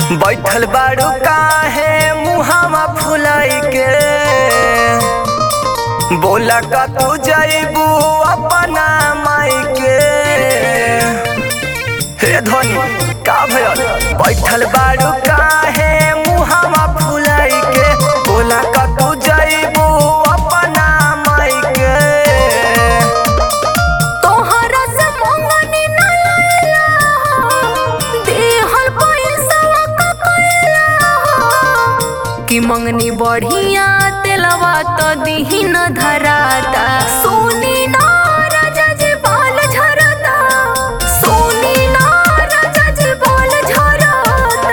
बैठल बाड़ू काहे मुहावा फुलाई के बोला का तू जैबू अपना माई के हे धनी का भयल बैठल बाड़ू काहे मुहावा फुलाई के बोला का तू जैबू अपना माई के तोहरा से मंगनी न लैला देहल पैसा का कैला कि मंगनी बढ़िया तेलवा तो दिही न धराता सोनी ना राजा जी बाल झरता सोनी ना राजा जी बाल झरता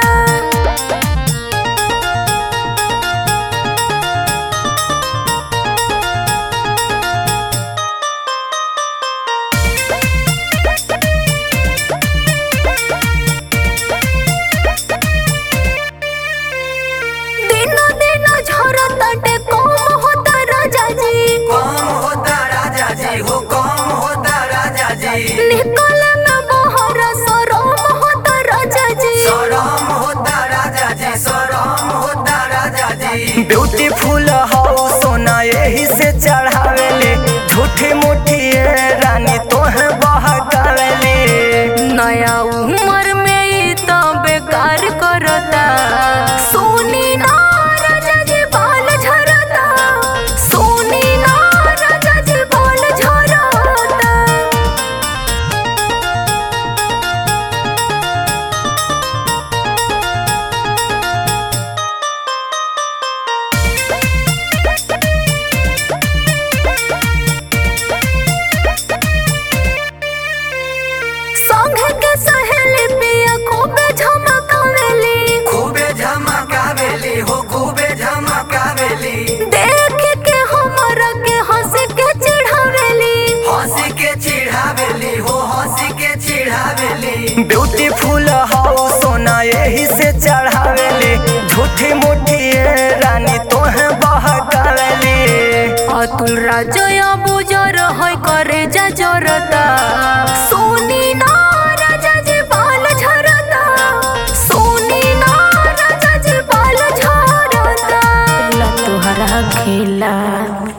दिनो दिनो झरताटे कम होता राजा जी कम होता राजा जी हो कम होता राजा जी निकल में बहर सरम होता राजा जी सरम होता राजा जी सरम होता राजा जी ब्यूटीफुल हो सोना यही से चढ़ावेले झूठी मूठी ये रानी तोहे बहकावेले नया उम्र में ई तो बेकार करता सोनी ना राजा जी बाल झरता सोनी ना राजा जी बाल झरता संग के सहेली पिया खूबे झमकावेली खूबे झमकावेली हो खूबे झमकावेली देख के हमरा के हंस के चिढ़ावेली हंसी के चिढ़ावेली हो हंसी के चिढ़ावेली ब्यूटीफुल हो सोना यही से चढ़ावेली झूठी मूठी ये रानी तोहे बहकावेली अतुल राजया बुजर है करे जा जरता सोनी ना राजा जी बाल झरता सोनी ना राजा जी बाल झरता तुहरा खेला